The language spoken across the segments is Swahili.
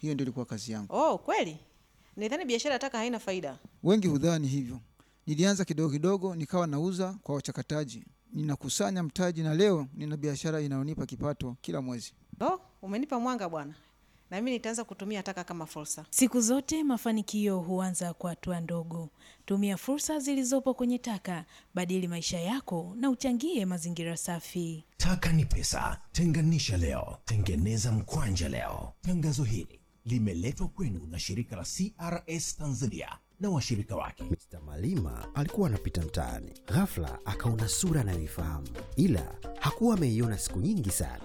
Hiyo ndio ilikuwa kazi yangu. Oh, kweli? Nidhani biashara ya taka haina faida. Wengi hudhani hivyo. Nilianza kidogo kidogo, nikawa nauza kwa wachakataji, ninakusanya mtaji, na leo nina biashara inayonipa kipato kila mwezi. Oh, umenipa mwanga bwana, na mimi nitaanza kutumia taka kama fursa. Siku zote mafanikio huanza kwa hatua ndogo. Tumia fursa zilizopo kwenye taka, badili maisha yako na uchangie mazingira safi. Taka ni pesa, tenganisha leo, tengeneza mkwanja leo. Tangazo hili limeletwa kwenu na shirika la CRS Tanzania na washirika wake. Mr. Malima alikuwa anapita mtaani, ghafla akaona sura anayoifahamu, ila hakuwa ameiona siku nyingi sana.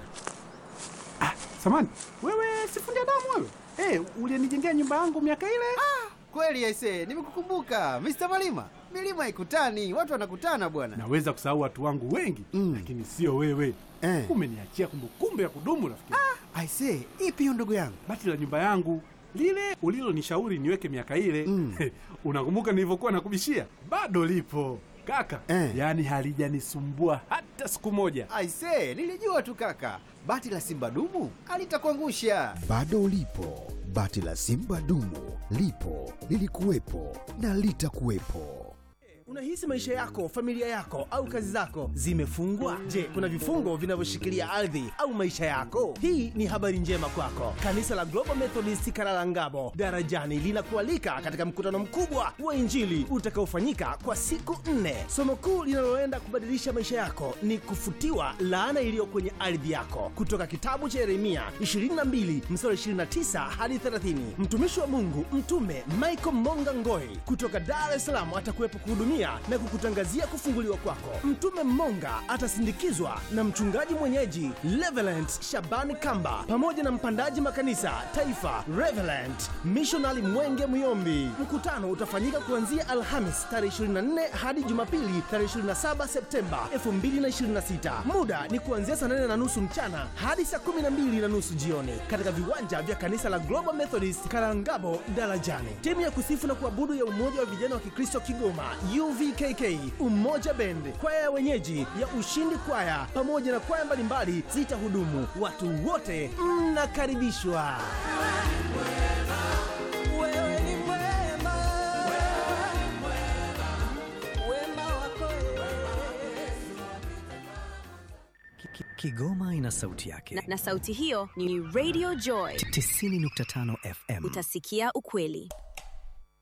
Samani, wewe sifundi damu wewe? Eh, ulinijengea nyumba yangu miaka ile? Kweli aise, nimekukumbuka Mr. Malima. Milima haikutani, watu wanakutana bwana. Naweza kusahau watu wangu wengi Mm. lakini sio wewe. Eh. Umeniachia kumbukumbu ya kudumu rafiki. Aise, ipi hiyo ndugu yangu? Bati la nyumba yangu lile ulilonishauri niweke miaka ile Mm. unakumbuka nilivyokuwa nakubishia? Bado lipo kaka, Eh. yaani halijanisumbua hata siku moja. Aise, nilijua tu kaka. Bati la Simba dumu alitakuangusha. Bado lipo bati la Simba dumu, lipo lilikuwepo na litakuwepo. Unahisi maisha yako, familia yako au kazi zako zimefungwa? Je, kuna vifungo vinavyoshikilia ardhi au maisha yako? Hii ni habari njema kwako. Kanisa la Global Methodist Karalangabo Darajani linakualika katika mkutano mkubwa wa Injili utakaofanyika kwa siku nne. Somo kuu linaloenda kubadilisha maisha yako ni kufutiwa laana iliyo kwenye ardhi yako, kutoka kitabu cha Yeremia 22 mstari 29 hadi 30. Mtumishi wa Mungu Mtume Michael Monga Ngoi kutoka Dar es Salaam atakuwepo kuhudumia na kukutangazia kufunguliwa kwako. Mtume Monga atasindikizwa na mchungaji mwenyeji Reverend Shabani Kamba pamoja na mpandaji makanisa taifa Reverend Missionary Mwenge Muyombi. Mkutano utafanyika kuanzia Alhamis tarehe 24 hadi Jumapili tarehe 27 Septemba 2026. Muda ni kuanzia saa 8 na nusu mchana hadi saa 12 na nusu jioni katika viwanja vya kanisa la Global Methodist Karangabo Darajani. Timu ya kusifu na kuabudu ya Umoja wa Vijana wa Kikristo Kigoma UVKK, Umoja Bend, kwaya ya wenyeji ya Ushindi Kwaya pamoja na kwaya mbalimbali zitahudumu. Watu wote mnakaribishwa. Wewe ni mwema, wema wako Kigoma ina sauti yake na, na sauti hiyo ni Radio Joy 90.5 FM. utasikia ukweli